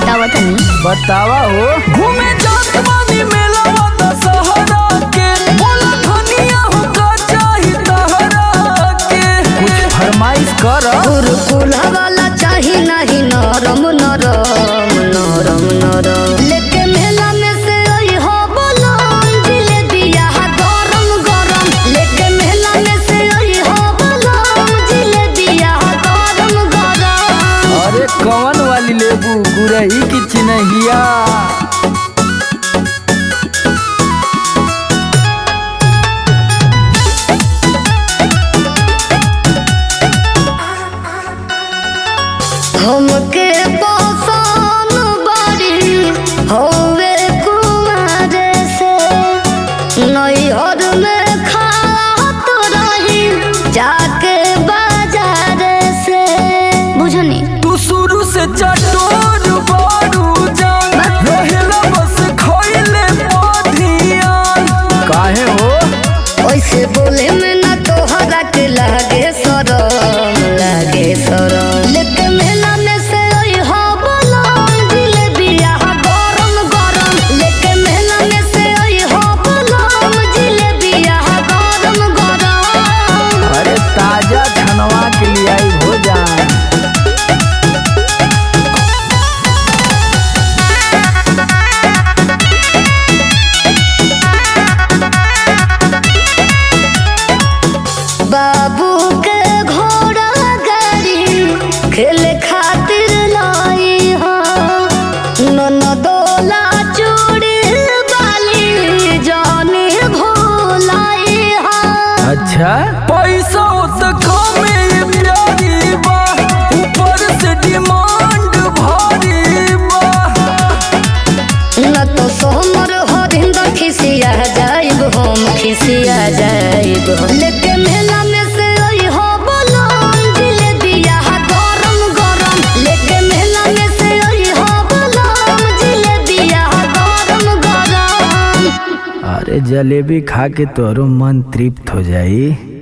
बतावा तनी बतावा हो घूमे जात बानी मेला वादा सहारा के बोला धनिया हो का चाही तहरा के कुछ फरमाइश कर कुरकुला वाला चाही नहीं नरम नरम नरम नरम लेके मेला में से आई हो बलम जिलेबिया हा गरम गरम लेके मेला में से आई हो बलम जिलेबिया हा गरम गरम अरे कौन वाली लेबू गुरही की चिन्हिया हमके पसंद बड़ी होवे कुमार से नैहर में खात रही जाके बाजार से बुझनी तू शुरू से चटोर बारू जान रहेला बस खइले पधियान काहे हो ऐसे बोले में ना तोहरा के लागे शरम लागे शरम लेके मेला में से आई हो बलम जिलेबिया हा गरम गरम लेके मेला में से आई हो बलम जिलेबिया हा गरम गरम अरे ताजा छनवा के लिए आई हो जाए बाबू के घोड़ा गाड़ी खेले खातिर लाई हो ननदोला चूड़ी बाली जानी भोलाई हो अच्छा पैसा तो कमे प्यारी बा ऊपर से डिमांड भारी बा न तो सोमर हरिंद खिसिया जाइब हम खिसिया जाइब लेके मेला में से आई हो बलम जिलेबिया हा गरम गरम लेके मेला में से आई हो बलम जिलेबिया हा गरम गरम अरे जलेबी खा के तोरो मन तृप्त हो जाई